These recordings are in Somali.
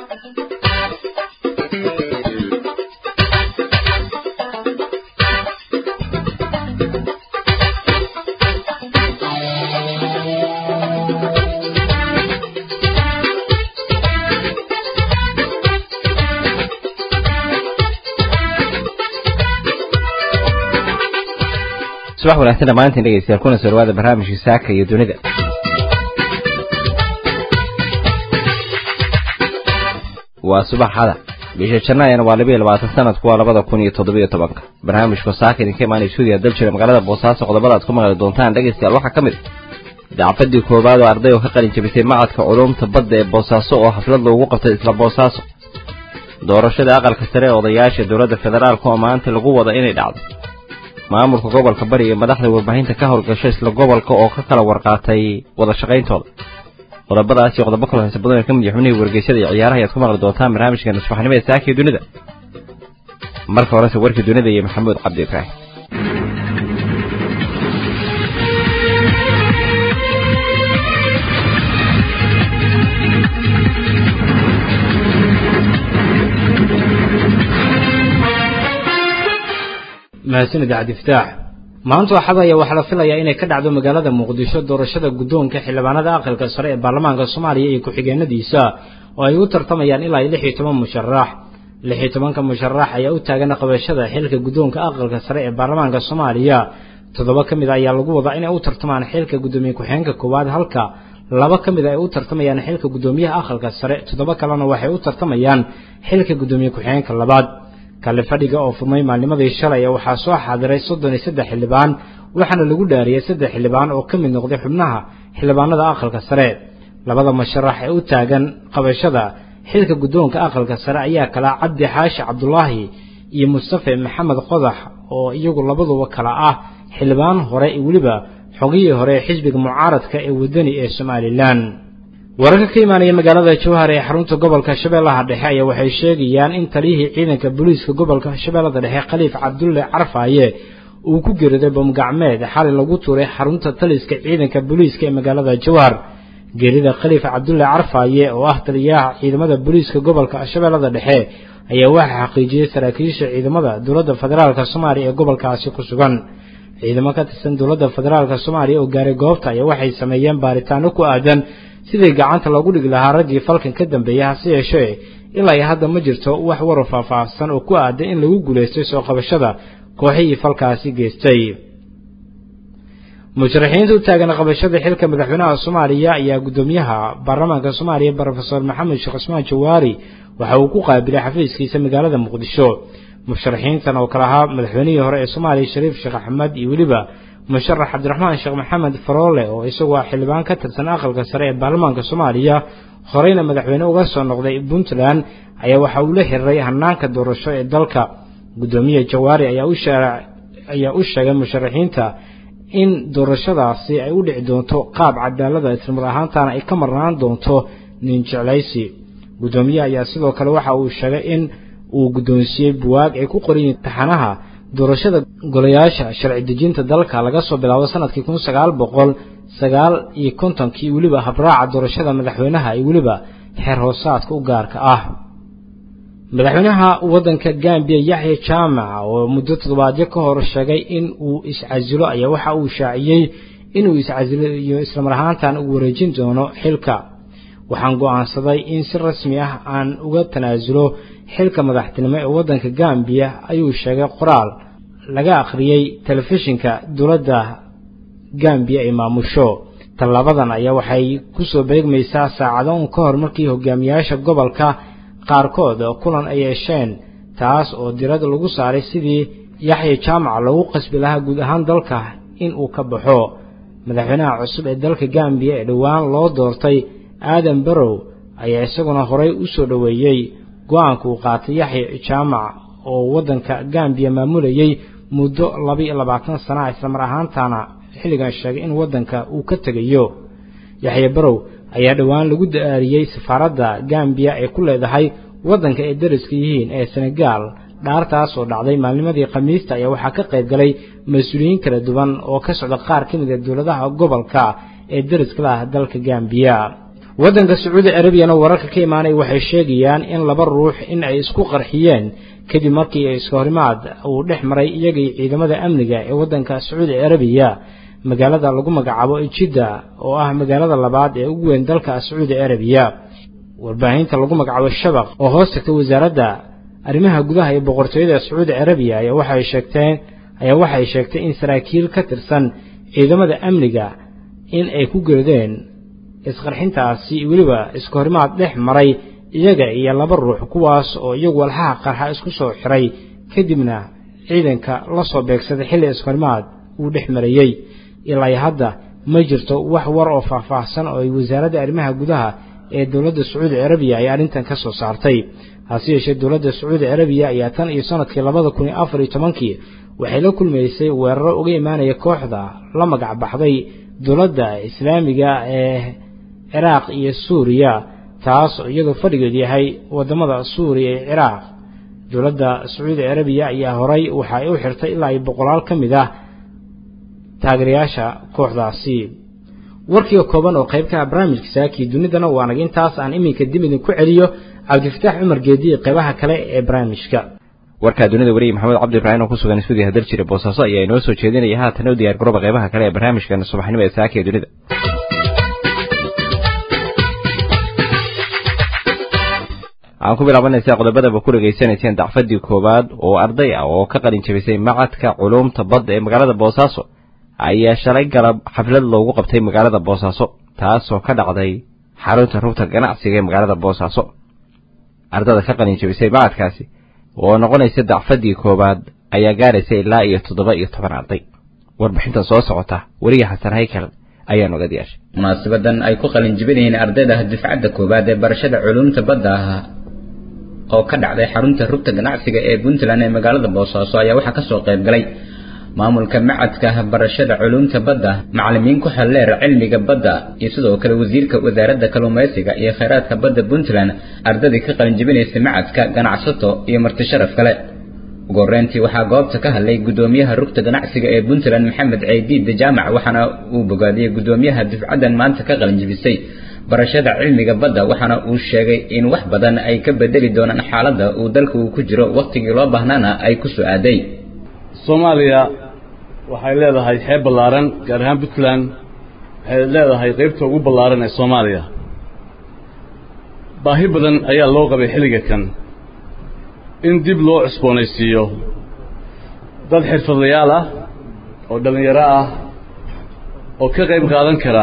subax wanaagsan dhammaantiin dhegeystayaal kuna soo dhawaada barnaamijkii saaka iyo dunida waa subaxada bisha janaayana waa labiyo labaatan sanadku waa labada kun iyo toddobiyo tobanka barnaamijku saaka idinka imaanay suudiya dal jira magaalada boosaaso qodobada aad ku maqli doontaan dhegeystayaal waxaa ka mid a dacfadii koowaad oo arday oo ka qalin jabisay macadka culuumta badda ee boosaaso oo xaflad loogu qabtay isla boosaaso doorashada aqalka sare ee odayaasha dowladda federaalka oo maanta lagu wada inay dhacdo maamulka gobolka bari iyo madaxda warbaahinta ka howlgasho isla gobolka oo ka kala warqaatay wada shaqayntooda qodobadaas iyo qodobo kaloo xiisa badan ka mid xubnihii wargeysyada iyo ciyaaraha ayaad ku maqli doontaan barnaamijkeena subaxnimo ee saakii dunida marka horese warkii dunida iyo maxamuud cabdi ibraahim mahadsanid cabdifataax maanta axada ayaa waxaa la filayaa inay ka dhacdo magaalada muqdisho doorashada guddoonka xildhibaanada aqalka sare ee baarlamaanka soomaaliya iyo ku-xigeenadiisa oo ay u tartamayaan ilaa lix iyo toban musharax lix iyo tobanka musharax ayaa u taagan qabashada xilka guddoonka aqalka sare ee baarlamaanka soomaaliya toddoba ka mid a ayaa lagu wadaa inay u tartamaan xilka guddoomiye ku-xigeenka koowaad halka laba ka mid a ay u tartamayaan xilka guddoomiyaha aqalka sare toddoba kalena waxay u tartamayaan xilka guddoomiye ku-xigeenka labaad kale fadhiga oo furmay maalnimadii shalay waxaa soo xaadiray soddon iyo saddex xildhibaan waxaana lagu dhaariyey saddex xildhibaan oo ka mid noqday xubnaha xildhibaanada aqalka sare labada musharax ee u taagan qabashada xilka guddoonka aqalka sare ayaa kala cabdi xaashi cabdulaahi iyo mustafe maxamed qodax oo iyagu labaduba kala ah xildhibaan hore iyo weliba xogihii hore ee xisbiga mucaaradka ee wadani ee somalilan wararka ka imaanaya magaalada jawhar ee xarunta gobolka shabeellaha dhexe ayaa waxay sheegayaan in taliyihii ciidanka booliiska gobolka shabeellada dhexe khaliif cabdulle carfaaye uu ku geeriday bomgacmeed xali lagu tuuray xarunta taliska ciidanka booliiska ee magaalada jawhar geerida khaliif cabdulle carfaaye oo ah taliyaha ciidamada booliiska gobolka shabeellada dhexe ayaa waxaa xaqiijiyey saraakiisha ciidamada dowladda federaalk soomaaliya ee gobolkaasi ku sugan ciidamo ka tirsan dowladda federaalk soomaaliya oo gaaray goobta ayaa waxay sameeyeen baaritaano ku aadan sidii gacanta loogu dhigi lahaa raggii falkan ka dambeeyay hase yeeshee ilaa iyo hadda ma jirto wax warar faahfaahsan oo ku aadan in lagu guulaystay soo qabashada kooxihii falkaasi geystay musharaxiinta u taagan qabashada xilka madaxweynaha soomaaliya ayaa guddoomiyaha baarlamaanka soomaaliya brofesor maxamed sheekh cusmaan jawaari waxa uu ku qaabilay xafiiskiisa magaalada muqdisho musharaxiintan oo kale ahaa madaxweynihii hore ee soomaaliya shariif sheekh axmed iyo weliba musharax cabdiraxmaan sheekh maxamed faroole oo isagoo xildhibaan ka tirsan aqalka sare ee baarlamaanka soomaaliya horeyna madaxweyne uga soo noqday puntland ayaa waxa uu la xiriiray hanaanka doorasho ee dalka guddoomiye jawaari ayaa u sheegay musharaxiinta in doorashadaasi ay u dhici doonto qaab cadaalada islamar ahaantana ay ka marnaan doonto nin jeclaysi guddoomiye ayaa sidoo kale waxa uu sheegay in uu guddoonsiiyey buwaag ay ku qorayiin taxanaha doorashada golayaasha sharci dejinta dalka laga soo bilaabo sanadkii kun sagaal boqol sagaal iyo kontonkii weliba habraaca doorashada madaxweynaha iyo weliba xeer hoosaadka u gaarka ah madaxweynaha waddanka gambiya yaxya jaamac oo muddo toddobaadyo ka hor sheegay in uu iscasilo ayaa waxa uu shaaciyey inuu iscasiliyo islamar ahaantan uu wareejin doono xilka waxaan go'aansaday in si rasmi ah aan uga tanaasulo xilka madaxtinimo ee waddanka gambiya ayuu sheegay qoraal laga akhriyey telefishinka dowladda gambiya ay maamusho tallaabadan ayaa waxay ku soo beegmaysaa saacado un ka hor markii hogaamiyaasha gobolka qaarkood kulan ay yeesheen taas oo dirada lagu saaray sidii yaxya jaamaca loogu qasbi lahaa guud ahaan dalka in uu ka baxo madaxweynaha cusub ee dalka gambiya ee dhowaan loo doortay aadan barow ayaa isaguna horay u soo dhoweeyey go-aanka uu qaatay yaxya jaamac oo waddanka gambiya maamulayey muddo laba iyo labaatan sana islamar ahaantana xilligan sheegay in waddanka uu ka tegayo yaxya barow ayaa dhowaan lagu daariyey safaaradda gambiya ee ku leedahay waddanka ay dariska yihiin ee senegaal dhaartaas oo dhacday maalnimadii khamiista ayaa waxaa ka qayb galay mas-uuliyiin kala duwan oo ka socda qaar ka mid a dowladaha gobolka ee dariska lah dalka gambiya waddanka sacuudi carabiyana wararka ka imaanay waxay sheegayaan in laba ruux in ay isku qarxiyeen kadib markii iska horimaad uu dhex maray iyagii ciidamada amniga ee waddanka sacuudi carabiya magaalada lagu magacaabo jidda oo ah magaalada labaad ee ugu weyn dalka sacuudi carabiya warbaahinta lagu magacaabo shabaq oo hoos tagta wasaaradda arrimaha gudaha ee boqortooyada sacuudi carabiya ayaa waxay sheegteen ayaa waxay sheegtay in saraakiil ka tirsan ciidamada amniga in ay ku geedeen isqarxintaasi weliba iska horimaad dhex maray iyaga iyo laba ruux kuwaas oo iyagu walxaha qarxa isku soo xiray kadibna ciidanka la soo beegsaday xilli iskahorimaad uu dhex marayey ilaa hadda ma jirto wax war oo faahfaahsan oo ay wasaaradda arrimaha gudaha ee dowladda sacuudi carabiya ay arrintan ka soo saartay hase yeeshee dowladda sacuudi carabiya ayaa tan iyo sanadkii labada kun iyo afar iyo tobankii waxay la kulmaysay weeraro uga imaanaya kooxda la magac baxday dowladda islaamiga ee ciraaq iyo suuriya taas oo iyadoo fadhigeedu yahay waddamada suuriya iyo ciraaq dowladda sacuudi carabiya ayaa horay waxa ay u xirtay ilaa iyo boqolaal ka mid ah taageerayaasha kooxdaasi warkiiga kooban oo qayb ka ah barnaamijka saakii dunidana waa naga intaas aan iminka dib idinku celiyo cabdifataax cumar geediye qaybaha kale ee barnaamijka warkaa dunida wariye maxamed cabdi ibraahim oo ku sugan stuudiyaha daljire boosaaso ayaa inoo soo jeedinaya haatan u diyaar garooba qaybaha kale ee barnaamijkan subaxnimo ee saaka ee dunida aan ku bilaabanaysaa qodobadaba ku dhegaysanayseen dacfadii koowaad oo arday ah oo ka qalin jabisay macadka culuumta badda ee magaalada boosaaso ayaa shalay galab xaflad loogu qabtay magaalada boosaaso taasoo ka dhacday xarunta rugta ganacsiga ee magaalada boosaaso ardada ka qalin jabisay macadkaasi oo noqonaysa dacfadii koowaad ayaa gaaraysa ilaa iyo toddoba iyo toban arday warbixinta soo socota weriga xasan haykal ayaa noga diyaashay munaasabadan ay ku qalin jibinayeen ardayda dufcadda koowaad ee barashada culuumta badda ah oo ka dhacday xarunta rugta ganacsiga ee puntland ee magaalada boosaaso ayaa waxaa kasoo qayb galay maamulka macadka barashada culuumta badda macalimiin ku xelleer cilmiga badda iyo sidoo kale wasiirka wasaaradda kalluumaysiga iyo kheyraadka badda puntland ardadii ka qalin jibinaysay macadka ganacsato iyo marti sharaf kale ugu horreyntii waxaa goobta ka hadlay guddoomiyaha rugta ganacsiga ee puntland maxamed ceydiid jaamac waxaana uu bogaadiyey guddoomiyaha dufcaddan maanta ka qalin jibisay barashada cilmiga badda waxaana uu sheegay in wax badan ay ka bedeli doonaan xaaladda uu dalka uu ku jiro wakhtigii loo baahnaana ay ku soo aaday soomaaliya waxay leedahay xeeb ballaaran gaar ahaan puntland waxay leedahay qaybta ugu ballaaran ee soomaaliya baahi badan ayaa loo qabay xilliga kan in dib loo cusboonaysiiyo dad xirfadlayaal ah oo dhallinyaro ah oo ka qayb qaadan kara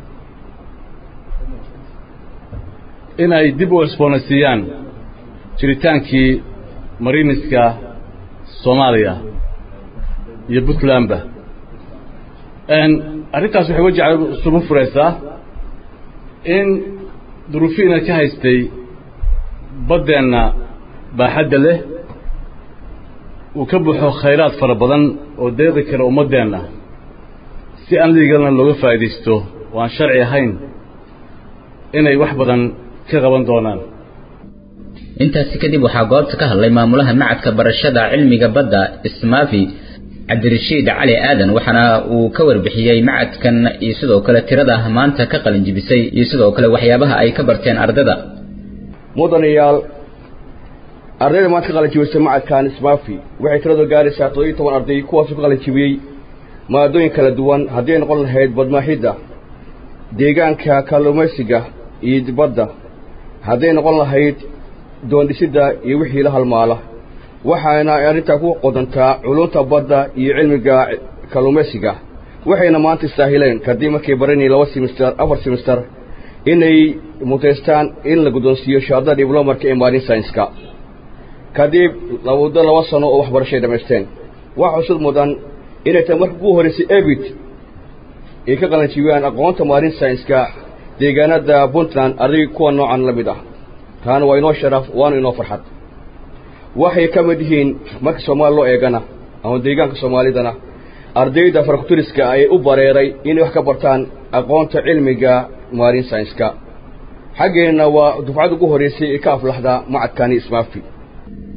in ay dib u cusboonaysiiyaan jiritaankii mariiniska soomaaliya iyo puntlandba arrintaas waxay wajaca isugu furaysaa in duruufiina ka haystay baddeenna baaxadda leh uu ka buuxo khayraad fara badan oo deeqi kara ummaddeenna si aan liigalna looga faa'iidaysto oo aan sharci ahayn inay wax badan ka qaban doonaan intaasi kadib waxaa goobta ka hadlay maamulaha macadka barashada cilmiga badda ismaafi cabdirashiid cali aadan waxaana uu ka warbixiyey macadkan iyo sidoo kale tirada maanta ka qalin jibisay iyo sidoo kale waxyaabaha ay ka barteen ardada mudanayaal ardayda maanta ka qalin jibisay macadkan ismaafi waxay tiradu gaaraysaa toddobiyo toban arday kuwaasoo ka qalin jibiyey maadooyin kala duwan haddii ay noqon lahayd badmaaxidda deegaanka kalluumaysiga iyo badda hadday noqon lahayd doondhisidda iyo wixii la halmaala waxaana arrintaa ku qodantaa culunta badda iyo cilmiga kalluumaysiga waxayna maanta istaahileen kadib markay baranayeen laba simister afar simister inay mutaystaan in la guddoonsiiyo shahaadada diblomarka ee maarin saynska kadib muddo laba sano oo waxbarashay dhammaysteen wax cusub mudan inay tahay marka ugu horraysay ebit ay ka qalanjibiyaan aqoonta maarin saynska deegaanada puntland arday kuwa noocan la mid ah taana waa inoo sharaf waana inoo farxad waxay ka mid yihiin marka soomaali loo eegana ama deegaanka soomaalidana ardayda farakuturiska ay u bareeray inay wax ka bartaan aqoonta cilmiga maarin saynska xaggeenna waa dufcad ugu horraysay ee ka aflaxda macadkani ismaafi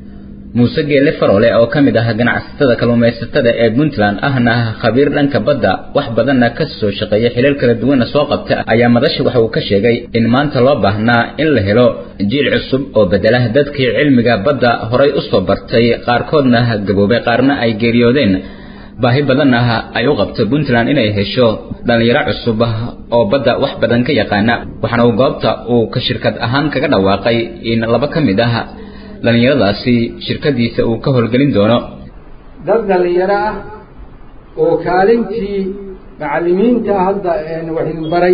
muuse geele farole oo ka mid ah ganacsatada kalluumaysatada ee puntland ahna khabiir dhanka badda wax badanna ka soo shaqeeya xilal kala duwanna soo qabta ayaa madasha waxa uu ka sheegay in maanta loo baahnaa in la helo jiil cusub oo bedela dadkii cilmiga badda horay u soo bartay qaarkoodna gaboobay qaarna ay geeriyoodeen baahi badan ah ay u qabto puntland inay hesho dhallinyaro cusub oo badda wax badan ka yaqaana waxaana uu goobta uu ka shirkad ahaan kaga dhawaaqay in laba ka mid ah dhallinyaradaasi shirkadiisa uu ka howlgelin doono dad dhallinyaro ah oo kaalintii macallimiinta hadda wax idin baray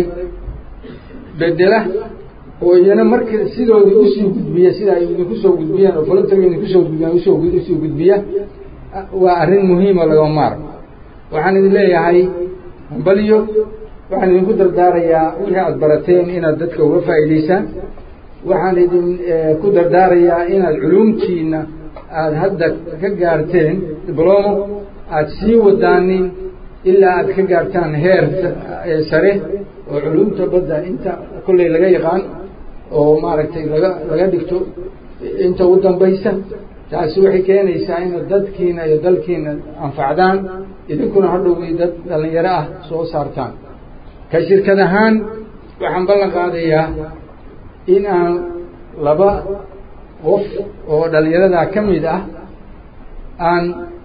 bedela oo iyana marka sidoodii usii gudbiya sida ay idinku soo gudbiyaan oo voluntaga idinku soo gudbiyaan usoo usii gudbiya waa arrin muhiima lagama maarmo waxaan idin leeyahay hambalyo waxaan idinku dardaarayaa wixii aada barateen inaad dadka uga faa'iidaysaan waxaan idin ku dardaarayaa inaad culuumtiina aada hadda ka gaarteen diblomo aada sii wadaanin ilaa aada ka gaartaan heer sare oo culuumta badda inta kolley laga yaqaan oo maaragtay laga laga dhigto inta u dambaysa taasi waxay keenaysaa inaad dadkiina iyo dalkiina anfacdaan idinkuna hadhowgii dad dhallinyaro ah soo saartaan ka shirkad ahaan waxaan ballan qaadayaa in aan laba qof oo dhallinyaradaa ka mid ah aan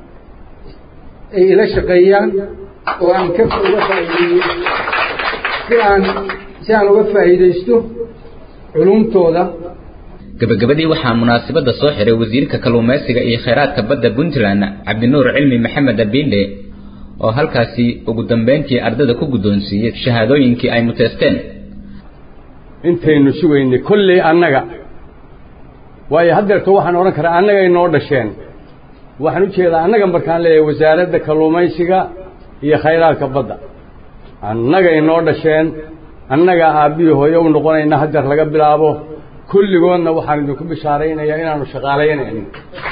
ay ila shaqeeyaan oo aan ka uga faa'iideeyo si aan si aan uga faa'iidaysto culumtooda gabagabadii waxaa munaasabada soo xiray wasiirka kalluumaysiga iyo kheyraadka badda puntland cabdinuur cilmi maxamed abinde oo halkaasi ugu dambeyntii ardada ku guddoonsiiyey shahaadooyinkii ay muteysteen intaynu sugaynay kolley annaga waayo haddeerto waxaan odhan karaa annagay noo dhasheen waxaan u jeedaa annaga markaan leeyahay wasaaradda kalluumaysiga iyo khayraadka badda annagay noo dhasheen annaga aabbihii hooyo u noqonayna haddeer laga bilaabo kulligoodna waxaan idinku bishaaraynayaa inaanu shaqaalaynaynin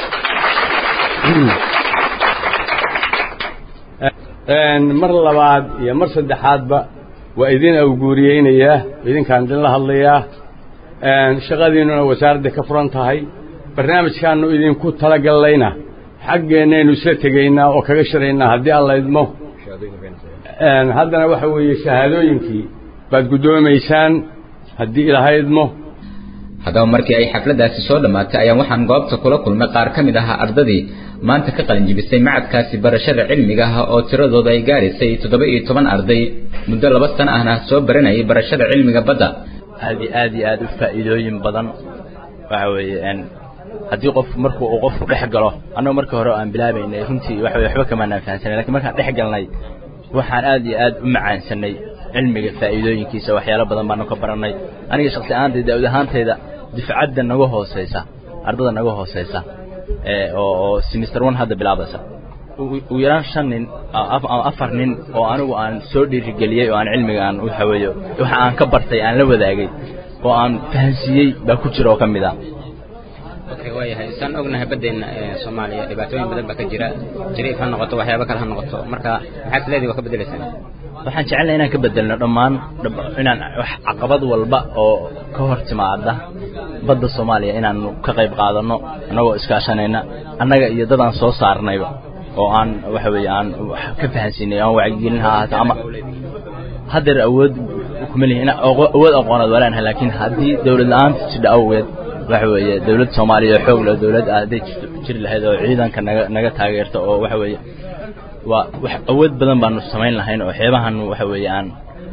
mar labaad iyo mar saddexaadba waa idin awguuriyeynayaa idinkaan idinla hadlayaa shaqadiinnuna wasaaradda ka furan tahay barnaamijkaannu idinku talagallayna xaggeennaynu isla tegaynaa oo kaga shiraynaa haddii alla idmo haddana waxa weeye shahaadooyinkii baad guddoomaysaan haddii ilaahay idmo haddaba markii ay xafladaasi soo dhammaatay ayaan waxaan goobta kula kulmay qaar ka mid ahaa ardadii maanta ka qalinjibisay macadkaasi barashada cilmiga ah oo tiradooda ay gaaraysay toddoba iyo toban arday muddo laba sano ahna soo baranayay barashada cilmiga badda aad iyo aad iyo aad u faa'iidooyin badan waxa weeye haddii qof markuu uu qofku dhex galo annagu markii hore aan bilaabaynay runtii waxa weye waxba kamaanaan fahansanay lakiin markaan dhex galnay waxaan aad iyo aad u macaansanay cilmiga faa'iidooyinkiisa waxyaalo badan baanu ka barannay aniga shaksi ahaantayda daawud ahaantayda difcadda naga hooseysa ardada naga hooseysa oo oo semester one hadda bilaabaysa ugu yaraan shan nin ama afar nin oo anigu aan soo dhiirigeliyey oo aan cilmiga aan waxa weeye waxa aan ka bartay aan la wadaagay oo aan fahansiiyey baa ku jira oo ka mid ah okay waayahay saan ognahay baddeenna ee soomaaliya dhibaatooyin badan baa ka jira jariif ha noqoto waxyaabo kale ha noqoto marka maxaad leedihi waa ka bedelaysaan waxaan jecelnahay inaan ka bedelno dhammaan inaan wax caqabad walba oo ka hor timaada badda soomaaliya inaanu ka qayb qaadanno annagoo iskaashanayna annaga iyo dadaan soo saarnayba oo aan waxa weeye aan ka fahansiinay aan wacyigelin ha ahaato ama haddeer awood kuma lihin in awood aqoonaad waa leenahay laakiin haddii dawlad la-aanta jidha awgeed waxa weeye dawladda soomaaliya oo xoog leh dawlad ah hadday jiri lahayd oo ciidanka naga naga taageerta oo waxa weeye waa wax awood badan baanu samayn lahayn oo xeebahan waxa weeye aan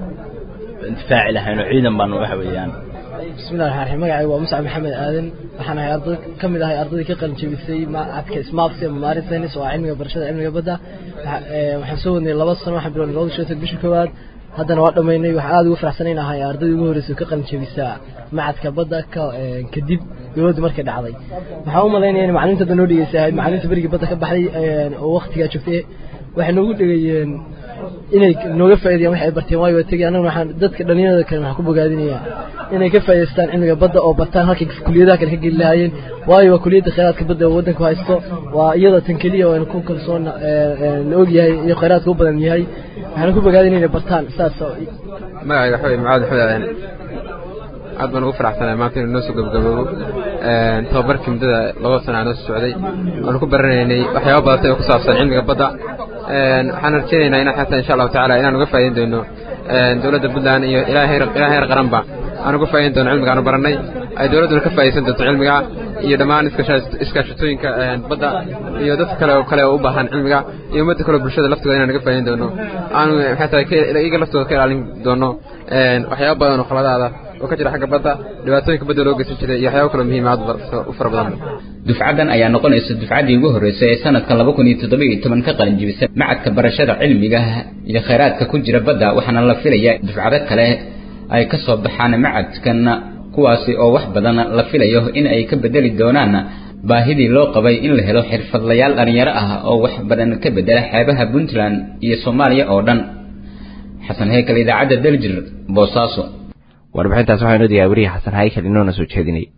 difaaci lahayn oo ciidan baanu waxa weeye aan bismillahi raxmaan raxiim magacayga waa muscab maxamed aadan waxaan ahay arday ka mid ahay ardaydii ka qalin jebisay macadka smarts ama maarin tennis oo ah cilmiga barashada cilmiga badda waxaan soo wadnay laba sano waxaan bilownay labada shan bishii koowaad haddana waa dhammaynay waxaan aada ugu faraxsanayn ahay ardaydii ugu horreysay ka qalin jebisaa macadka badda ka kadib dowladda markay dhacday waxaan u malaynaya in macalimiinta hadda noo dhegeysa ahayd macalimiinta berigii badda ka baxday oo waktigaa joogtay waxay noogu dhegayeen inay nooga faa'iidayaan wax ay barteen waayo waa tegay annaguna waxaan dadka dhalinyarada kale waxaan ku bogaadinayaa inay ka faa'idaystaan cilmiga badda oo bartaan halkay kuliyadaha kale ka geli lahaayeen waayo waa kuliyadda khayraadka badda oo waddanku haysto waa iyada tan keliya oo aynu ku kalsoon la og yahay iyo khayraadka u badan yahay waxaan ku bogaadinaya inay bartaan saas magacayga waxa weye macaad axmed aadan aad baan ugu faraxsanahay maanta inuu noo soo gabagaboobo tababarkii muddada laba sana noo soo socday waanu ku baranaynay waxyaaba badatay oo ku saabsan cilmiga badda waxaan rajaynaynaa inaan xataa insha allahu tacaala inaan uga faa'iidin doono dowladda puntland iyo ilaa heer ilaa heer qaranba aan uga faa'iidin doono cilmiga aanu barannay ay dowladduna ka faa'iidaysan doonto cilmiga iyo dhammaan iskaashatooyinka badda iyo dad kale oo kale oo u baahan cilmiga iyo ummadda kale bulshada laftooda inaan uga faa'iidin doono aanu xataa iyaga laftooda ka ilaalin doono waxyaaba badan oo khaladaada oo ka jira xagga badda dhibaatooyinka badda loo geysan jiray iyo waxyaaba kaloo muhiim aad u fara badan dufcadan ayaa noqonaysa dufcaddii ugu horreysay ee sanadka laba kun iyo toddoba iyo toban ka qalin jibisay macadka barashada cilmiga iyo khayraadka ku jira badda waxaana la filayaa dufcado kale ay ka soo baxaan macadkan kuwaasi oo wax badan la filayo in ay ka bedeli doonaan baahidii loo qabay in la helo xirfadlayaal dhalinyaro ah oo wax badan ka bedela xeebaha puntland iyo soomaaliya oo dhan xasan heykal idaacadda daljir boosaaso warbixintaas waxaa inoo diyaa weriye xasan haykal inoona soo jeedinay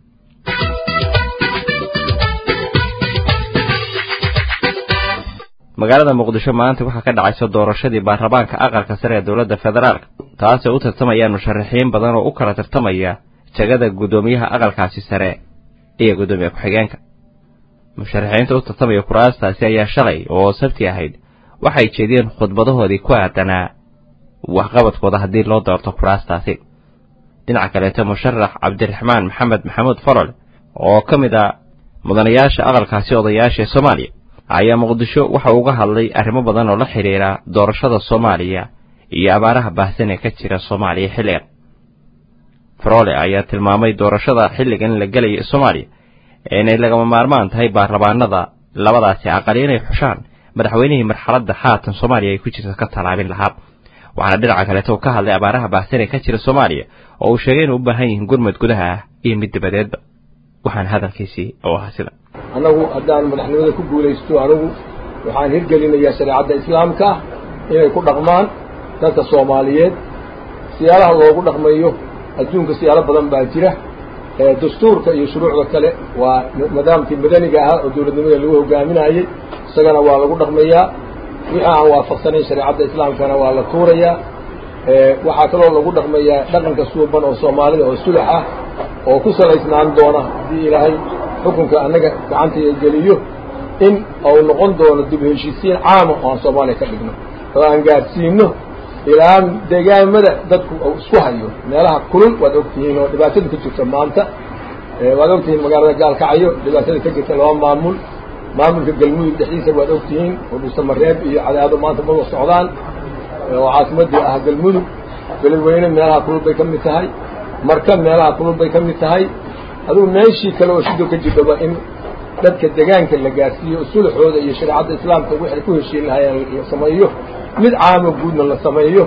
magaalada muqdisho maanta waxaa ka dhacaysa doorashadii baarlamaanka aqalka sare ee dowladda federaalk taasoo u tartamayaan musharaxiin badan oo u kala tartamaya jagada guddoomiyaha aqalkaasi sare iyo guddoomiye ku-xigeenka musharaxiinta u tartamaya kuraastaasi ayaa shalay oo sabti ahayd waxay jeediyeen khudbadahoodii ku aadanaa waxqabadkooda haddii loo doorto kuraastaasi dhinaca kaleeto musharax cabdiraxmaan maxamed maxamuud farol oo ka mid ah mudanayaasha aqalkaasi odayaasha ee soomaaliya ayaa muqdisho waxa uga hadlay arrimo badan oo la xidhiira doorashada soomaaliya iyo abaaraha baahsan ee ka jira soomaaliya xilligan farole ayaa tilmaamay doorashada xilligan la gelaya soomaaliya inay lagama maarmaan tahay baarlamaanada labadaasi aqali inay xushaan madaxweynihii marxaladda haatan soomaaliya ay ku jirta ka tallaabin lahaa waxaana dhinaca kaleeto uu ka hadlay abaaraha baahsan ee ka jira soomaaliya oo uu sheegay inay u baahan yihiin gurmad gudaha ah iyo mid dibadeedba waxaana hadalkiisii oo ahaa sida annagu haddaan madaxnimada ku guulaysto anigu waxaan hirgelinayaa shareecadda islaamka inay ku dhaqmaan dadka soomaaliyeed siyaalaha loogu dhaqmayo adduunka siyaalo badan baa jira dastuurka iyo shuruucda kale waa nidaamkii madaniga ahaa oo dowladnimada lagu hogaaminayey isagana waa lagu dhaqmayaa wixii aan waafaqsanayn shareecadda islaamkana waa la tuurayaa waxaa kaloo lagu dhaqmayaa dhaqanka suuban oo soomaalida oo sulax ah oo ku salaysnaan doona haddii ilaahay xukunka annaga gacantaya geliyo in uu noqon doono dib heshiisiin caama oo aan soomaaliya ka dhigno oo aan gaadhsiino ilaa deegaamada dadku uu isku hayo meelaha kulul waad ogtihiin oo dhibaatada ka jirta maanta waad ogtihiin magaalada gaalkacyo dhibaatada ka jirta laba maamul maamulka galmudug dhexdiisa waad ogtihiin oo dhuusamareeb iyo cadaado maanta maba socdaan oo caasimadii ah galmudug beledweyne meelaha kulul bay ka mid tahay marka meelaha kulul bay ka mid tahay adugu meeshii kale oo shido ka jirdhaba in dadka degaanka la gaarsiiyo sulaxooda iyo shareecadda islaamka waxay ku heshiin lahayeen la sameeyo mid caamo guudna la sameeyo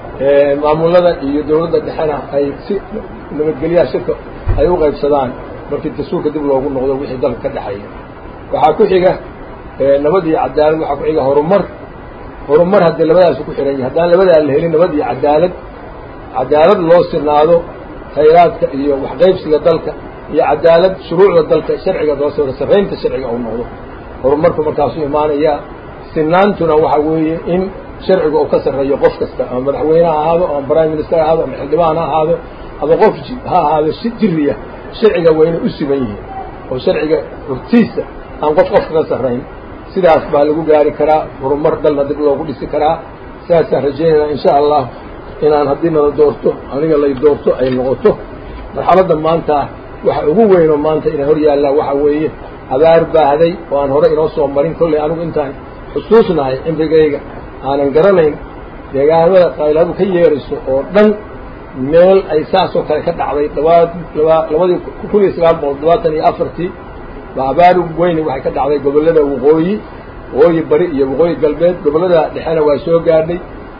maamulada iyo dawladda dhexena ay si nabadgelyaha shirka ay u qaybsadaan markii dastuurka dib loogu noqdo wixii dalka ka dhexeeya waxaa ku xiga nabad iyo cadaalad waxaa ku xiga horumar horumar haddii labadaasu ku xihan yahay haddaan labadaa la helin nabad iyo cadaalad cadaalad loo sinaado khayraadka iyo waxqaybsiga dalka iyo cadaalad shuruucda dalka sharciga loo soo sarraynta sharciga uu noqdo horumarku markaasuu imaanayaa sinaantuna waxa weeye in sharciga uu ka sarreeyo qof kasta ama madaxweyne ha ahaado ama prime minister ha ahaado ama xildhibaan ha ahaado ama qof ha ahaado si jiriya sharciga wayna u siban yihiin oo sharciga hortiisa aan qof qof kaga sarrayn sidaas baa lagu gaari karaa horumar dalna dib loogu dhisi karaa sidaasaan rajaynayna insha allah inaan haddii nala doorto aniga lay doorto ay noqoto marxaladda maanta waxa ugu weynoo maanta inay hor yaallaan waxa weeye abaar baahday oo aan hore inoo soo marin kolley anigu intaan xusuusnahay cimrigayga aanan garanayn deegaanada qayladu ka yeerayso oo dhan meel ay saasoo kale ka dhacday labaa laba labadii kun iyo sagaal boqol labaatan iyo afartii ba abaar weyni waxay ka dhacday gobollada waqooyi waqooyi bari iyo waqooyi galbeed gobollada dhexena waa soo gaadhay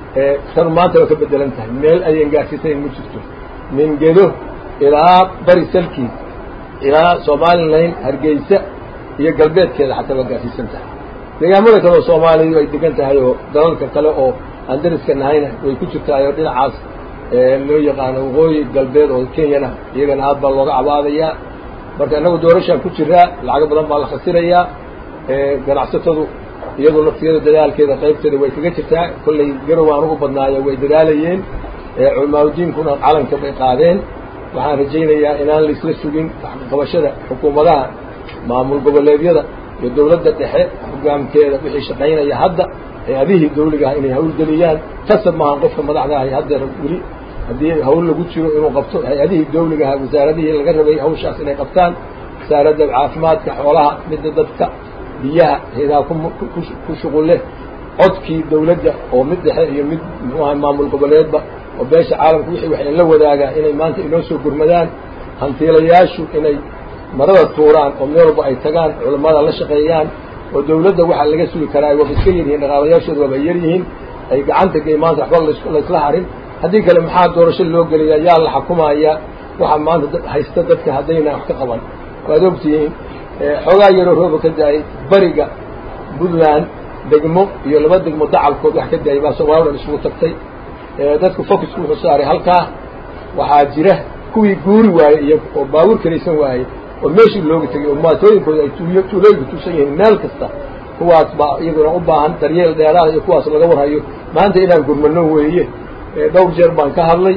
tan maanta waa ka bedelan tahay meel ayan gaarsiisayn ma jirto min gedo ilaa bari salkiis ilaa somalilan hargeysa iyo galbeedkeeda xataa waa gaarsiisan tahay deegaamada kale oo soomaaliya ay degan tahay oo dalalka kale oo aan dariska nahayna way ku jirtaay oo dhinacaas loo yaqaano waqooyi galbeed oo kenyana iyagana aad baa looga cabaadayaa marka innagu doorashaan ku jiraa lacago badan baa la khasirayaa ganacsatadu iyadu naftiyada dadaalkeeda qaybteeda way kaga jirtaa kollay garow aan ugu badnaayo way dadaalayeen culamaauddiinkuna calanka bay qaadeen waxaan rajaynayaa inaan laisla sugin qabashada xukuumadaha maamul goboleedyada iyo dowladda dhexe hogaamkeeda wixii shaqaynaya hadda hay-adihii dawliga ah inay hawlgeliyaan kasab maahan qofka madaxda ahay haddeer weli haddii hawl lagu jiro inuu qabto hay-adihii dawliga aha wasaaradihii laga rabay hawshaas inay qabtaan wasaaradda caafimaadka xoolaha midda dadka biyaha hayadaha ku shuqul leh codkii dawladda oo mid dhexe iyo mid muxuu aha maamul goboleedba oo beesha caalamka wixii waxay la wadaagaa inay maanta inoo soo gurmadaan hantiilayaashu inay marada tuuraan oo meel walba ay tagaan culammada la shaqeeyaan oo dawladda waxaa laga sugi karaa waaba iska yaryihiin dhaqaalayaashooda waaba yar yihiin ay gacanta gey maanta waxba laysla harin haddii kale maxaa doorasho loo geliyaa yaa la xukumayaa waxaa maanta haysta dadka haddayna wax ka qaban waad ogtihiin xoogaa yaroo rooba ka da-ay bariga puntland degmo iyo laba degmo dacalkood wax ka da-ay baa soomaalida dhan isugu tagtay dadku focusku wuxuu saaray halkaa waxaa jira kuwii guuri waayey iyo oo baabuur kalaysan waayey oo meeshii looga tegay oo maatooyinkooda ay tuuyo tuulooyinka tuusan yihiin meel kasta kuwaas baa iyaguna u baahan daryeel dheeraada iyo kuwaas laga warhayo maanta inaan gurmano weeye dhowr jeer baan ka hadlay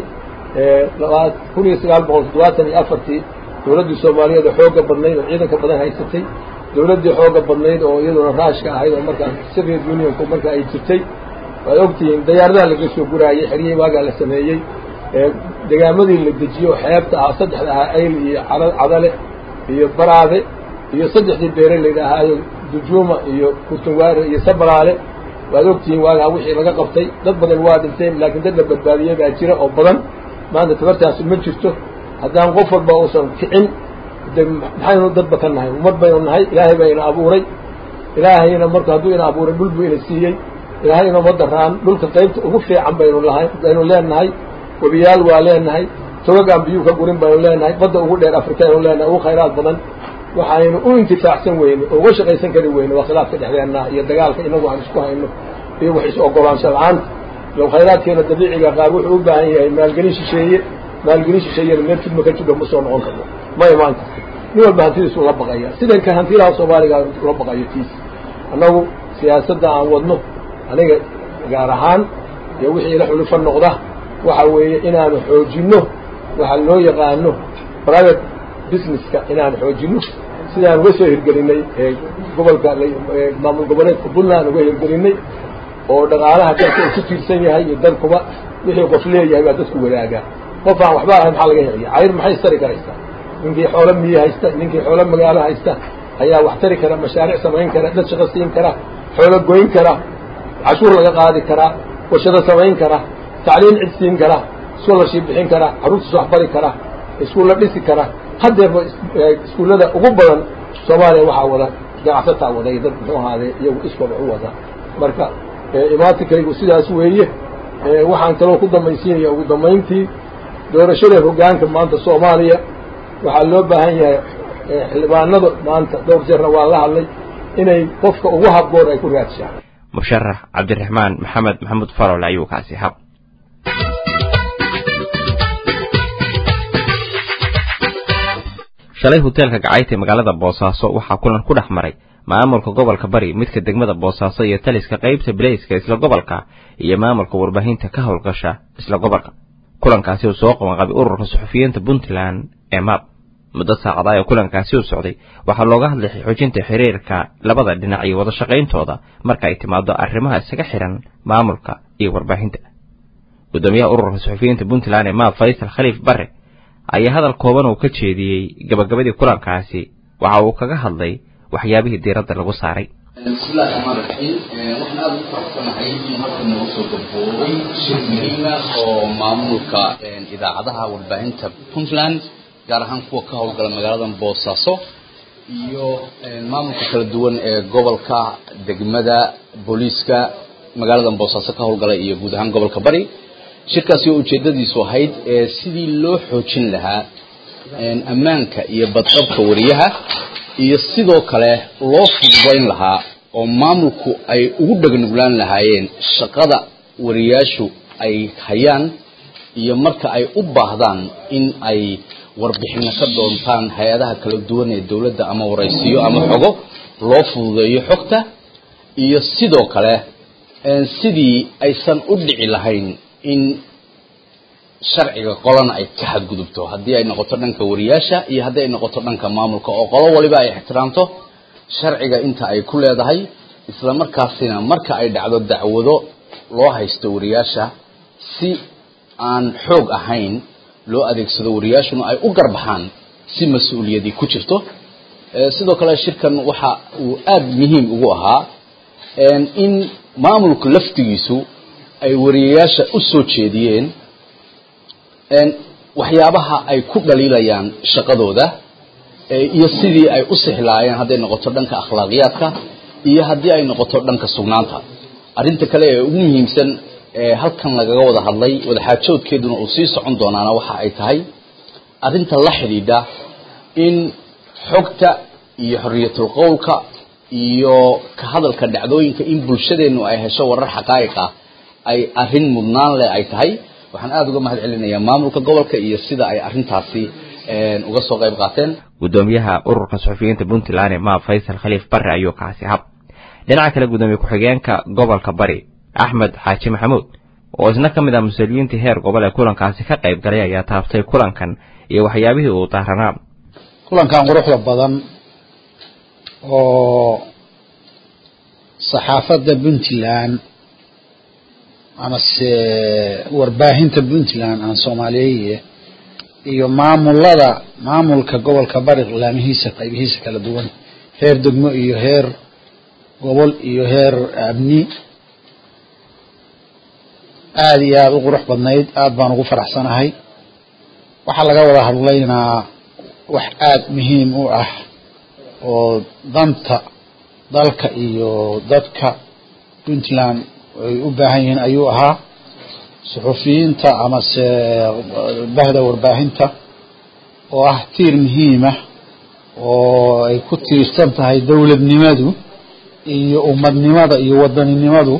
laba kun iyo sagaal boqol toddobaatan iyo afartii dawladdii soomaaliyeed oo xooga badnayd oo ciidanka badan haysatay dawladdii xooga badnayd oo iyaduna raashka ahayd oo markaa soviet unionku marka ay jirtay waad ogtihiin dayaaradaha laga soo guraayey xeryey waagaa la sameeyey degaamadii la dejiyo oo xeebta ahaa saddexda ahaa ayl iyo cadale iyo baraade iyo saddexdii beere la yidhaahaayo dujuuma iyo kurtunwaare iyo sabalaale waad ogtihiin waagaa wixii laga qabtay dad badan waa dhinteen laakiin dad la badbaadiyey baa jira oo badan maanta tabartaasi ma jirto haddaan qof walba uusan kicin de maxaynu dadba ka nahay ummad baynu nahay ilaahay baa ina abuuray ilaahayna marka hadduu ina abuuray dhul buu ina siiyey ilaahay inoma daraan dhulka qaybta ugu fiican baynu lahay baynu leenahay webiyaal waa leenahay togag aan biyuu ka gurin baynu leenahay badda ugu dheer afrika aynu leenahay ugu khayraad badan waxaynu u intifaacsan weyne oo uga shaqaysan kari weyne waa khilaafka dhexdeenna iyo dagaalka inagu aan isku hayno iyo wax is-ogolaansha la-aanta low khayraadkeena dabiiciga qaar wuxuu u baahan yahay maalgelin shisheeye maalgelin shisheeyena meel fidma ka jidho ma soo noqon karno ma imaan karto nin walba hantidiisu la baqaya sidanka hantilaha soomaaliga ula baqayo tiis annagu siyaasadda aan wadno aniga gaar ahaan iyo wixii ila xulufo noqda waxa weeye inaanu xoojinno waxa loo yaqaano private businesska inaanu xoojinno sidaan uga soo hirgelinay gobolka maamul goboleedka puntland uga hirgelinay oo dhaqaalaha dalka uu ku tiirsan yahay iyo dalkuba wixii qof leeyahay baa dadku wadaagaa qof aan waxba ahayn maxaa laga heliya cayr maxay tari karaysaa ninkii xoolo miyi haysta ninkii xoolo magaalo haysta ayaa wax tari kara mashaariic samayn kara dad shaqo siin kara xoolo goyn kara cashuur laga qaadi karaa warshado samayn kara tacliim cid siin kara scholarship bixin kara carruurtiis wax bari kara iskuulla dhisi kara haddeerba iskuullada ugu badan soomaaliya waxaa wada ganacsataa wada iyo dad muxuu ahaadee iyagu iskooda u wada marka imaatikaygu sidaas weeye waxaan kaloo ku dambaysiinaya ugu dambayntii doorashada hoggaanka maanta soomaaliya waxaa loo baahan yahay xildhibaanada maanta dhowr jeerna waa la hadlay inay qofka ugu habboon ay ku raadshaan musharax cabdiraxmaan maxamed maxamuud farole ayuu kaasi hab shalay hoteelka gacayta ee magaalada boosaaso waxaa kulan ku dhex maray maamulka gobolka bari midka degmada boosaaso iyo taliska qaybta bilayska isla gobolka iyo maamulka warbaahinta ka howlgasha isla gobolka kulankaasi uu soo qabanqabay ururka suxufiyiinta puntland ee mab muddo saacadaha ee kulankaasi u socday waxaa looga hadlay xoojinta xiriirka labada dhinac iyo wada shaqayntooda marka ay timaado arrimaha isaga xihan maamulka iyo warbaahinta gudoomiyaha ururka suxufiyiinta puntland ee mab faysal khaliif bare ayaa hadal kooban uu ka jeediyey gabagabadii kulankaasi waxa uu kaga hadlay waxyaabihii diiradda lagu saaray bismillahi raxmaan raxiim waxaan aada ugu faraxsanahay in halka nagu soo gabgoobay shir muhiima oo maamulka idaacadaha warbaahinta puntland gaar ahaan kuwa ka howlgala magaalada boosaaso iyo maamulka kala duwan ee gobolka degmada booliiska magaalada boosaaso ka howlgala iyo guud ahaan gobolka bari shirkaasi oo ujeedadiisu ahayd sidii loo xoojin lahaa ammaanka iyo badqabka wariyaha iyo sidoo kale loo fududayn lahaa oo maamulku ay ugu dhagnuglaan lahaayeen shaqada wariyaashu ay hayaan iyo marka ay u baahdaan in ay warbixino ka doontaan hay-adaha kala duwan ee dowladda ama waraysiyo ama xogo loo fududeeyo xogta iyo sidoo kale sidii aysan u dhici lahayn in sharciga qolana ay ka xadgudubto haddii ay noqoto dhanka wariyaasha iyo haddii ay noqoto dhanka maamulka oo qolo waliba ay ixtiraamto sharciga inta ay ku leedahay isla markaasina marka ay dhacdo dacwado loo haysto wariyaasha si aan xoog ahayn loo adeegsado wariyaashuna ay u garbaxaan si mas-uuliyadii ku jirto sidoo kale shirkan waxa uu aada muhiim ugu ahaa in maamulku laftigiisu ay wariyayaasha u soo jeediyeen waxyaabaha ay ku dhaliilayaan shaqadooda iyo sidii ay u sihlaayeen hadday noqoto dhanka akhlaaqiyaadka iyo haddii ay noqoto dhanka sugnaanta arrinta kale ee ugu muhiimsan ee halkan lagaga wada hadlay wadaxaajoodkeeduna uu sii socon doonaana waxa ay tahay arrinta la xidhiidha in xogta iyo xorriyatul qowlka iyo ka hadalka dhacdooyinka in bulshadeennu ay hesho warar xaqaa'iq ah ay arrin mudnaan leh ay tahay waxaan aada uga mahad celinayaa maamulka gobolka iyo sida ay arrintaasi uga soo qayb qaateen gudoomiyaha ururka suxufiyiinta puntland maab faysal khaliif barre ayuu kaasi hab dhinaca kale gudoomiye ku-xigeenka gobolka bari axmed xaaji maxamuud oo isna ka mid ah mas-uuliyiintii heer gobol ee kulankaasi ka qayb galay ayaa taabtay kulankan iyo waxyaabihii uu daaranaa kulankan quruxda badan oo saxaafadda puntland amase warbaahinta puntland aan soomaaliyeeye iyo maamulada maamulka gobolka bari laamihiisa qaybihiisa kala duwan heer degmo iyo heer gobol iyo heer abni aada iyo aada u qurux badnayd aada baan ugu faraxsanahay waxaa laga wada hadlaynaa wax aada muhiim u ah oo danta dalka iyo dadka puntland ay u baahan yihiin ayuu ahaa suxufiyiinta amase bahda warbaahinta oo ah tiir muhiimah oo ay ku tiirsan tahay dowladnimadu iyo ummadnimada iyo wadaninimadu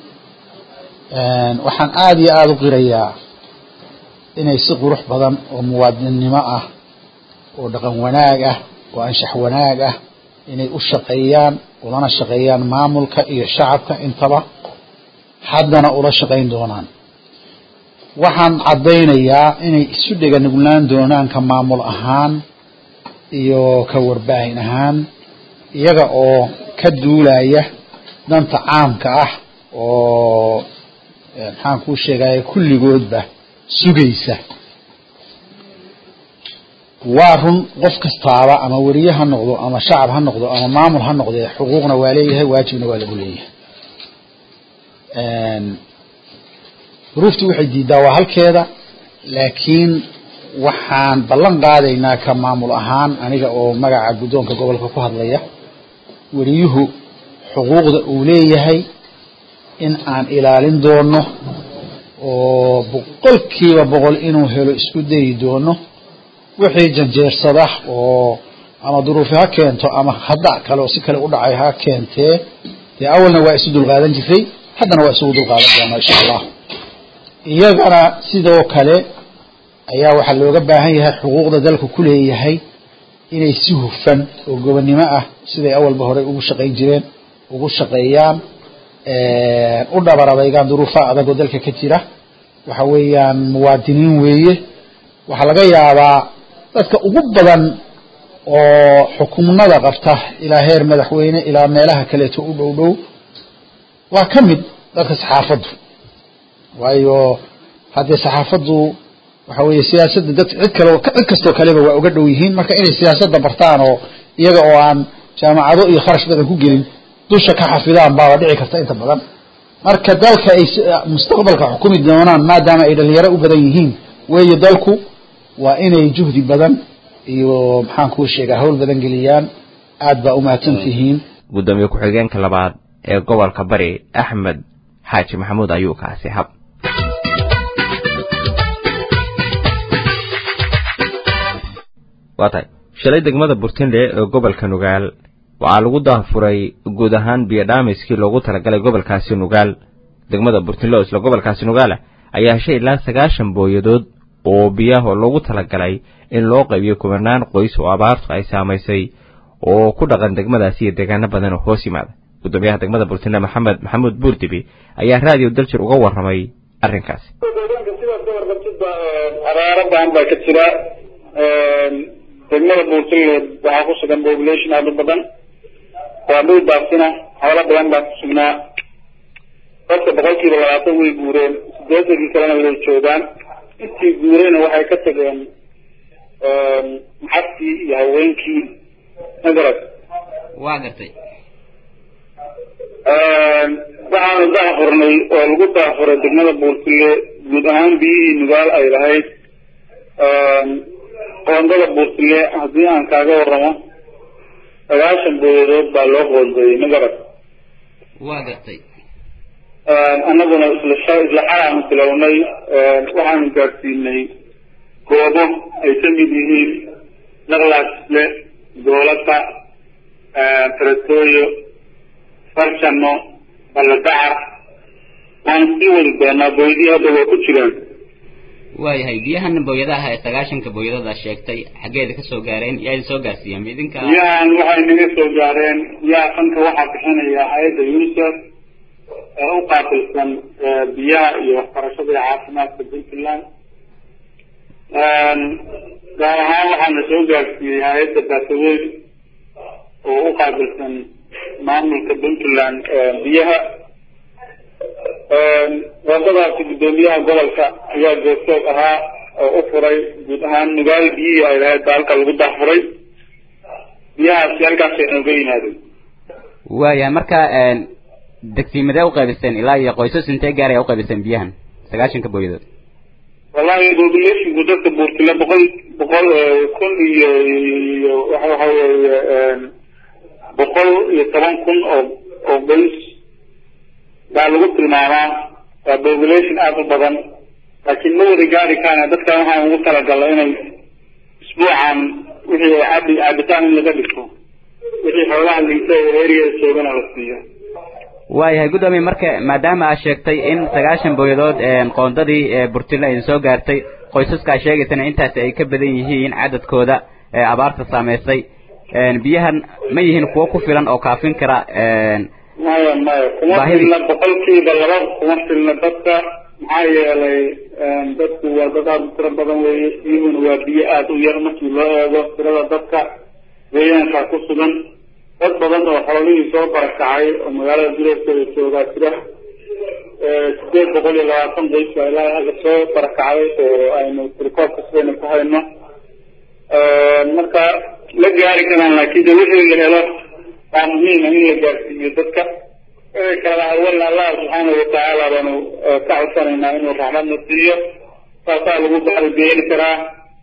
waxaan aada iyo aada u qirayaa inay si qurux badan oo muwaadinnimo ah oo dhaqan wanaag ah oo anshax wanaag ah inay u shaqeeyaan ulana shaqeeyaan maamulka iyo shacabka intaba haddana ula shaqayn doonaan waxaan caddaynayaa inay isu dhega nugnaan doonaan ka maamul ahaan iyo ka warbaahin ahaan iyaga oo ka duulaya danta caamka ah oo maxaan kuu sheegaya kulligoodba sugaysa waa run qof kastaaba ama weriye ha noqdo ama shacab ha noqdo ama maamul ha noqdee xuquuqna waa leeyahay waajibna waa lagu leeyahay duruuftii waxay diidaa waa halkeeda laakiin waxaan ballan qaadaynaa ka maamul ahaan aniga oo magaca guddoonka gobolka ku hadlaya weriyuhu xuquuqda uu leeyahay in aan ilaalin doono oo boqolkiiba boqol inuu helo isku dayi doono wixii janjeersada oo ama duruufi ha keento ama hadda kale oo si kale u dhacay ha keentee dee awalna waa isu dulqaadan jiray haddana waa isugu dulqaadan doonaa insha allah iyagana sidoo kale ayaa waxaa looga baahan yahay xuquuqda dalka ku leeyahay inay si hufan oo gobonnimo ah siday awalba horey ugu shaqayn jireen ugu shaqeeyaan u dhabarabeygaan duruufaha adag oo dalka ka jira waxa weeyaan muwaadiniin weeye waxaa laga yaabaa dadka ugu badan oo xukumnada qabta ilaa heer madaxweyne ilaa meelaha kaleeto u dhow dhow waa ka mid dadka saxaafaddu waayo haddee saxaafaddu waxa weeye siyaasadda dad cid kale cid kastoo kaleba waa uga dhow yihiin marka inay siyaasadda bartaan oo iyaga oo aan jaamacado iyo kharash badan ku gelin dusha ka xafidaan baaba dhici karta inta badan marka dalka ay mustaqbalka xukumi doonaan maadaama ay dhalinyaro u badan yihiin weeye dalku waa inay juhdi badan iyo maxaan kuu sheegaa hawl badan geliyaan aad baa umahadsan tihiin gudoomiye ku-xigeenka labaad ee gobolka bari axmed xaaji maxamuud ayuu kaasi hab waa tahay shalay degmada burtindhe ee gobolka nugaal waxaa lagu daafuray guud ahaan biyodhaamiskii loogu talagalay gobolkaasi nugaal degmada burtindhe oo isla gobolkaasi nugaala ayaa heshay ilaa sagaashan booyadood oo biyaha loogu talagalay in loo qaybiyo kubanaan qoys oo abaartu ay saamaysay oo ku dhaqan degmadaasi iyo deegaano badan oo hoos yimaada gudoomiyaha degmada burtindhe maxamed maxamuud buurdibi ayaa raadiyo daljir uga warramay arrinkaasi sidaas ka warqabtidba abaaro badan baa ka jira degmada buurtaleed waxaa ku sugan population aad u badan waa dhul daafsina xoolo badan baa ku sugnaa dadka boqolkiiba labaatan way guureen sideetankii kalena way joogaan intii guureyna waxay ka tageen maxadkii iyo haweenkii magarad waa gartay waxaanu daafurnay oo lagu daafuray degmada buurtile guud ahaan biyihii nugaal ay lahayd qoondada buurtile haddii aan kaaga waramo sagaashan booyadood baa loo qoondeeyey magarad waa gartay annaguna isla isla xalaanu bilownay waxaanu gaadsiinay goobo ay ka mid yihiin naqlaasle goolata taratooyo farshano balladacar waanu sii wadi doonaa booydii hadda waa ku jiraan waayahay biyahan booyadaha ee sagaashanka booyadada sheegtay xaggeeda ka soo gaareen yaa idin soo gaarsiiyeen ma idinka biyahan waxay naga soo gaareen biyaha fanka waxaa bixinaya hay-adda unicef ee u qaabilsan biyaha iyo waxbarashada iyo caafimaadka puntland gaar ahaan waxaana soo gaarsiiyey hay-adda baasaweyn oo u qaabilsan maamulka puntland biyaha wadadaasi guddoomiyaha gobolka ayaa goobjoog ahaa oo u furay guud ahaan nugaal biyihii ay lahayd baa halka lagu daafuray biyahaasi halkaasay nooga yimaadeen waayahay marka degsiimadee u qaybiseen ilaa iyo qoysas intee gaar ayaa u qaybiseen biyahan sagaashanka booyadood wallahi populationku dadka buurtile boqol boqol kun iyo iyo waxa waxa weeye boqol iyo toban kun oo oo qoys baa lagu tilmaamaa waa population aada u badan laakiin ma wada gaari kaana dadkan waxaan ugu talagalay inay isbuucan wixii cabi cabitaan in laga dhigto wixii xoolaha liita ee eriyada joogana la siiyo waayahay guddoomiye marka maadaama aad sheegtay in sagaashan booyadood qoondadii burtile ay soo gaartay qoysaska aad sheegaysana intaasi ay ka badan yihiin cadadkooda ee abaarta saameysay biyahan ma yihiin kuwo ku filan oo kaafin kara maya maya kuma filna boqolkiiba laba kuma filna dadka maxaa yeelay dadku waa dad aada u tiro badan weeye biyuhuna waa biyo aada u yar markii loo eego tirada dadka deegaankaa ku sugan dad badan oo xoolihii soo barakacay oo magaalada duleedkeeda joogaa jira sideed boqol iyo labaatan qoys baa ilaa hadda soo barakacay oo aynu rikoobka sidaynu ku hayno marka la gaari karaan laakiin de wixii la helo waa muhiima in la gaarsiiyo dadka kala awalna allah subxaanahu watacaala baanu ka codsanaynaa inuu raxmadna siiyo saasaa lagu baalbeeli karaa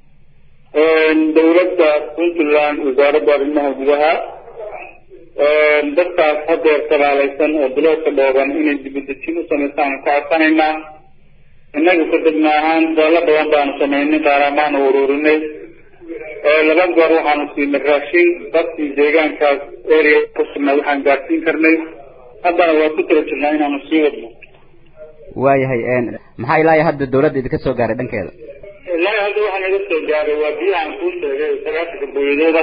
dawladda puntland wasaaradda arrimaha gudaha dadkaas hadeer sagaalaysan oo biloodka dhooban inay dibadejin u samaystaan ka codsanaynaa innaga ka degma ahaan daallo badan baanu samaynay qaaramaanu ururinay laba goor waxaanu siinay raashin dadkii deegaankaas area ku sugnaa waxaan gaarsiin karnay haddana waa ku tala jirnaa inaanu sii wadno waayahay maxaa ilaa iyo hadda dawladda idinka soo gaaray dhankeeda ilaa hadda waxaa naga soo gaaray waa biyahan kuu sheegay sagaashanka booyadooda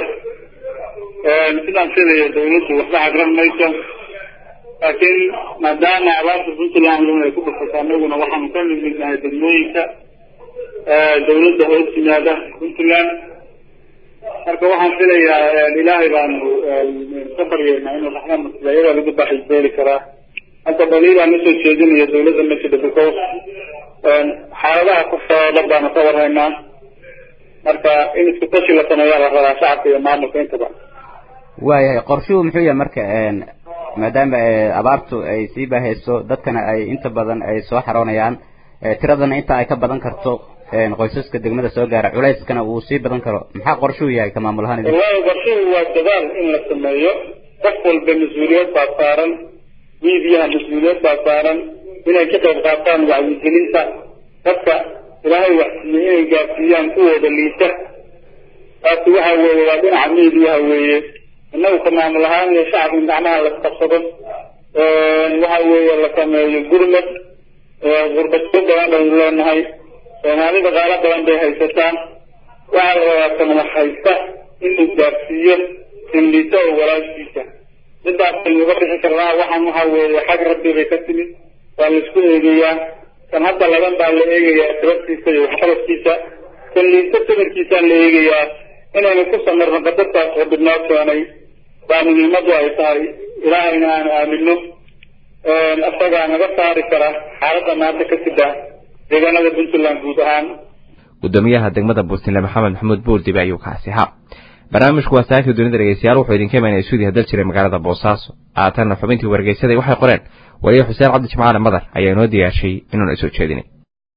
sidaan filayo dawladdu waxba cagran mayso laakiin maadaama abaarta puntland ay ku dhufato anaguna waxaanu ka mid nahay degmooyinka dawladda hoos yimaada puntland marka waxaan filayaa ilaahay baanu ka baryeynaa inuu raxmadna sida iyadaa lagu baaxisbeeli karaa hadda dhaliil aan usoo jeedinayo dawladda majida because xaaladaha ku socda baanu ka warhaynaa marka in isku tashi la sameeyaa la rabaa shacabka iyo maamulka intaba waayahay qorshuhu muxuu yahay marka maadaama abaartu ay sii baahayso dadkana ay inta badan ay soo xaroonayaan tiradana inta ay ka badan karto qoysaska degmada soo gaara culayskana uu sii badan karo maxaa qorshuhu yahay ka maamul ahaan wallahi qorshuhu waa dadaal in la sameeyo qof walba mas-uuliyad baa saaran miidiyaha mas-uuliyad baa saaran inay ka qayb qaataan wacyigelinta dadka ilaahay waxsiiye inay gaarsiiyaan kuwooda liita taasi waxa weeye waa dhinaca miidiyaha weeye innagu ka maamul ahaan iyo shacabka in gacmaha la qabsado waxa weeye la sameeyo gurmad gurbasho badan baynu leenahay soomaalida qaalo badan bay haysataan waxaa la rabaa kan wax haysta inuu gaarsiiyo sinlito oo walaashiisa midaas aynu uga bixi karnaa waxaan waxa weeye xag rabbi bay ka timid waa laisku eegayaa kan hadda laban baa la eegayaa sababtiisa iyo waxqabadkiisa kan liinta sabarkiisaan la eegayaa inaynu ku samirno badadkaas rabbi noo keenay baa muhiimadu ay tahay ilaahayna aan aamino isagaa naga saari kara xaaladda maanta ka sida deegaanada puntland guud ahaan gudoomiyaha degmada buurtinle maxamed maxamuud buurdibe ayuu kaasi ahaa barnaamijku waa saakii dunida dhegeystayaal wuxuu idinka imaanaya suudiya dal jiray magaalada boosaaso haatanna xubintii wargeysaday waxay qoreen waliye xuseen cabdi jimcaale madar ayaa inoo diyaashay inuuna soo jeedinay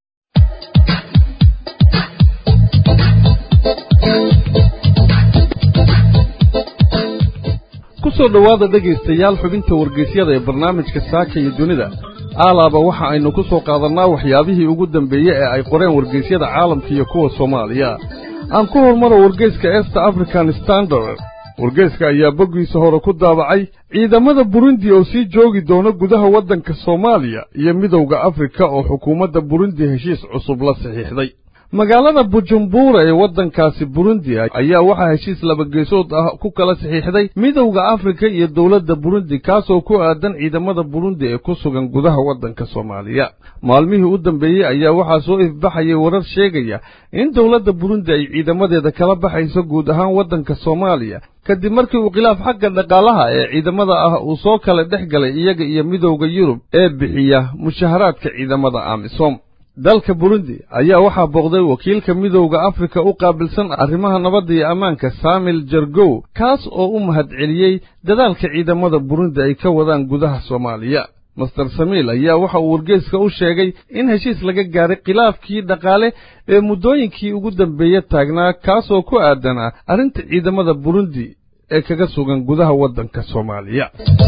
ku soo dhowaada dhegaystayaal xubinta wargeysyada ee barnaamijka saaka iyo dunida aalaaba waxa aynu ku soo qaadannaa waxyaabihii ugu dambeeyey ee ay qoreen wargeysyada caalamka iyo kuwa soomaaliya aan ku hormaro wargeyska east african standard wargeyska ayaa boggiisa hore ku daabacay ciidamada burundi oo sii joogi doona gudaha waddanka soomaaliya iyo midowda afrika oo xukuumadda burundi heshiis cusub la saxiixday magaalada bujumbura ee waddankaasi burundi ayaa waxaa heshiis labageesood ah ku kala saxiixday midowda afrika iyo dowladda burundi kaasoo ku aadan ciidamada burundi ee ku sugan gudaha waddanka soomaaliya maalmihii u dambeeyey ayaa waxaa soo ifbaxayay warar sheegaya in dowladda burundi ay ciidamadeeda kala baxayso guud ahaan waddanka soomaaliya kadib markii uu khilaaf xagga dhaqaalaha ee ciidamada ah uu soo kala dhex galay iyaga iyo midowda yurub ee bixiya mushaharaadka ciidamada amisom dalka burundi ayaa waxaa booqday wakiilka midowda afrika u qaabilsan arrimaha nabadda iyo ammaanka saamil jargow kaas oo u mahadceliyey dadaalka ciidamada burundi ay ka wadaan gudaha soomaaliya master samiil ayaa waxa uu wargeyska u sheegay in heshiis laga gaaray khilaafkii dhaqaale ee muddooyinkii ugu dambeeye taagnaa kaasoo ku aadanaa arrinta ciidamada burundi ee kaga sugan gudaha waddanka soomaaliya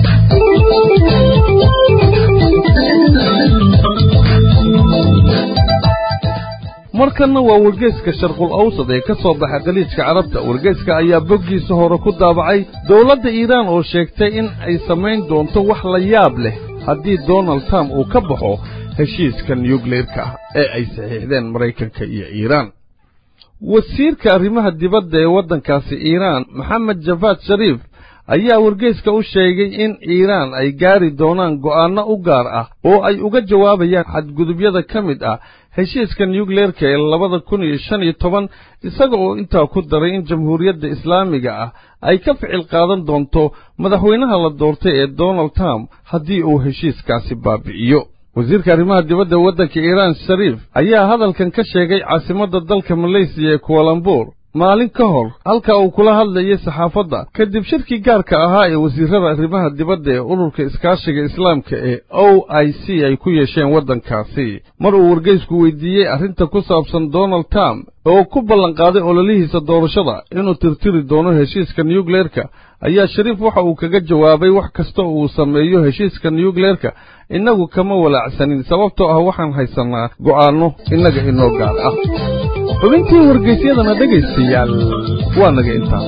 markanna waa wargeyska sharqul awsad ee ka soo baxa khaliijka carabta wargeyska ayaa boggiisa hore ku daabacay dowladda iiraan oo sheegtay in ay samayn doonto wax la yaab leh haddii donald trump uu ka baxo heshiiska nuyukleerka ah ee ay saxiixdeen maraykanka iyo iiraan wasiirka arrimaha dibadda ee waddankaasi iiraan maxamed jafaad shariif ayaa wargeyska u sheegay in iiraan ay gaari doonaan go'aanno u gaar ah oo ay uga jawaabayaan xadgudubyada ka mid ah heshiiska nuyukleerka ee labada kun iyo shan iyo toban isaga oo intaa ku daray in jamhuuriyadda islaamiga ah ay ka ficil qaadan doonto madaxweynaha la doortay ee donald trump haddii uu heshiiskaasi baabi'iyo wasiirka arrimaha dibadda waddanka iiraan shariif ayaa hadalkan ka sheegay caasimadda dalka maleysiya ee kualambuur maalin ka hor halka uu kula hadlayay saxaafadda kadib shirkii gaarka ahaa ee wasiirrada arrimaha dibadda ee ururka iskaashiga islaamka ee o i c ay ku yeesheen waddankaasi mar uu wargeysku weydiiyey arrinta ku saabsan donald trump oo ku ballanqaaday ololihiisa doorashada inuu tirtiri doono heshiiska nuyukleerka ayaa shariif waxa uu kaga jawaabay wax kasta uu sameeyo heshiiska nuyukleerka innagu kama walaacsanin sababtoo ah waxaan haysannaa go'aanno innaga inoo gaar ah xubintii wargeysyadana dhegaystayaal waa naga intaa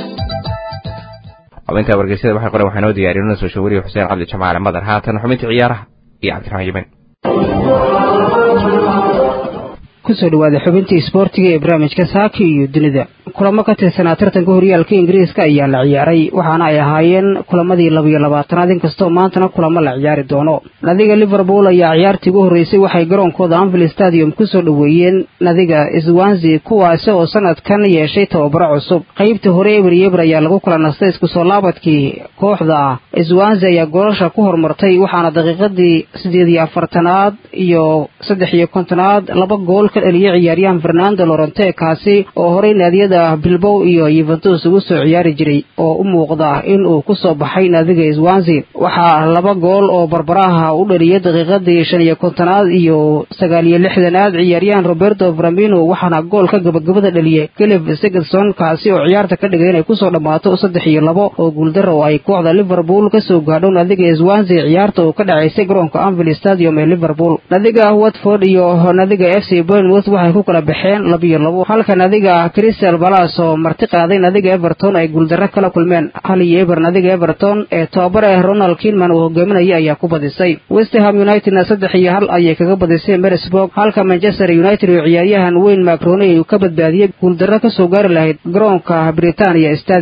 xubinta wargeysyada waxay qoren waxaa noo diyaariyay nuna soo shawariye xuseen cabdi jamaale madar haatan xubintii ciyaaraha iyo cabdiraxmaan yemen kusoo dhawaada xubintii isboortiga ee barnaamijka saaki iyo dunida kulamo ka tirsanaa tartanka horyaalka ingiriiska ayaa la ciyaaray waxaana ay ahaayeen kulamadii labiyo labaatanaad inkastoo maantana kulamo la ciyaari doono nadiga liverpool ayaa ciyaartii ugu horreysay waxay garoonkooda anvil stadium kusoo dhoweeyeen nadiga swansi kuwaasi oo sanadkan yeeshay tababaro cusub qaybta hore eber yeber ayaa lagu kala nastay isku soo laabadkii kooxda swansi ayaa goolasha ku horumartay waxaana daqiiqadii siddeed iyo afartanaad iyo saddex iyo kontonaad laba gool ka dhaliyay ciyaaryahan fernando lorente kaasi oo horey naadiyada bilbow iyo yuventus ugu soo ciyaari jiray oo u muuqda in uu ku soo baxay naadiga swansi waxaa laba gool oo barbaraha u dhaliyay daqiiqadii shan iyo kontonaad iyo sagaal iyo lixdanaad ciyaaryahan roberto framino waxaana goolka gabagabada dhaliyay kelif sigurson kaasi oo ciyaarta ka dhigay inay kusoo dhammaato saddex iyo labo oo guuldaro oo ay kooxda liverpool kasoo gaadho naadiga swansi ciyaarta uu ka dhacaysay garoonka anvil stadium ee liverpool nadiga watford iyo nadiga f c bournemouth waxay ku kala baxeen labiyo labo halka nadiga crystal balas oo marti qaaday nadiga everton ay guuldarro kala kulmeen hal iyo eber nadiga everton ee tobabare ronald kinman uu hogaaminaya ayaa ku badisay westerham unitedna saddex iyo hal ayay kaga badisay mersburg halka manchester united oo ciyaaryahan wayne macroni uu ka badbaadiyey guuldarro kasoo gaari lahayd garoonka britania stadium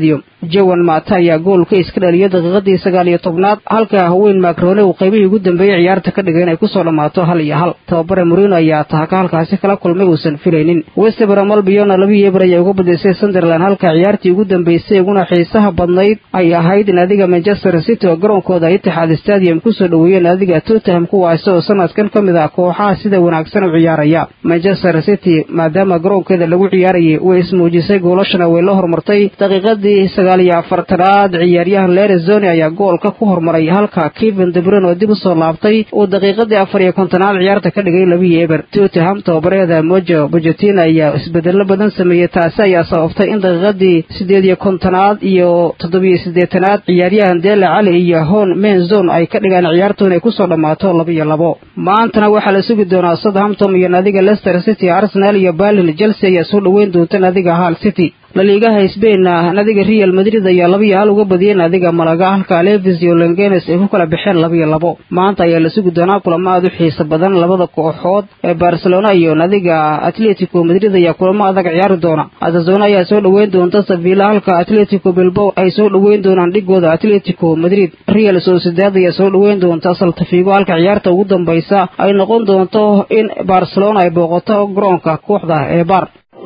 jawan maata ayaa goolka iska dhaliyay daqiiqadii sagaal iyo tobnaad halka haween macrone uu qaybihii ugu dambeeyey ciyaarta ka dhigay inay kusoo dhammaato hal iyo hal tababare murino ayaa tahaka halkaasi kala kulmay uusan filaynin westbrom albiona labihii eber ayaa uga badisay sunderland halka ciyaartii ugu dambeysay uguna xiisaha badnayd ay ahayd naadiga manchester city oo garoonkooda itixaad stadium kusoo dhoweeyeen naadiga tottenham kuwaasi oo sanadkan ka mid ah kooxaha sida wanaagsan u ciyaaraya manchester city maadaama garoonkeeda lagu ciyaarayay way ismuujisay goolashana way la hormartay daqiiqadii sagaal iyo afartanaad ciyaaryahan lerezoni ayaa goolka ku hormaray halka kevin debron oo dib u soo laabtay uu daqiiqadii afar iyo kontonaad ciyaarta ka dhigay labiyi eber tottenham tababareeda mojo bojetin ayaa isbedelo badan sameeyey taasi ayaa sababtay in daqiiqadii sideed iyo kontonaad iyo toddobiyo siddeetanaad ciyaaryahan dela cali iyo hon menzon ay ka dhigaan ciyaartu inay kusoo dhammaato laba iyo labo maantana waxaa la sugi doonaa southampton iyo naadiga leicester city arsenal iyo berlin chelsea ayaa soo dhoweyn doonta naadiga hal city laliigaha sbain naadiga real madrid ayaa laba iyo hal uga badiyey naadiga malaga halka levis iyo lengenes ay ku kala baxeen laba iyo labo maanta ayaa la sugi doonaa kulamo aad u xiiso badan labada kooxood ee barcelona iyo naadiga atletico madrid ayaa kulamo adag ciyaari doona atazona ayaa soo dhoweyn doonta sevilla halka atletico bilbow ay soo dhoweyn doonaan dhigooda atletico madrid real sociedad ayaa soo dhoweyn doonta saltafigo halka ciyaarta ugu dambaysa ay noqon doonto in barcelona ay booqato garoonka kooxda ee bar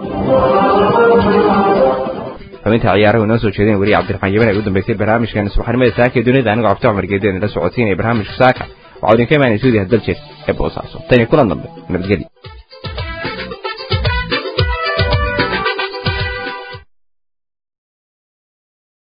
xubinta ciyaaraha inoo soo jeedeen weli cabdiraxmaan yaban ay u dambeysay barnaamijkan subaxnimada saaka ee dunida anigoo cabdi cumar geedeen la socotiin ee barnaamijka saaka waxaa idinka imaanay suudiya daljeed ee boosaaso tan iyo kulan dambe nabadgelyo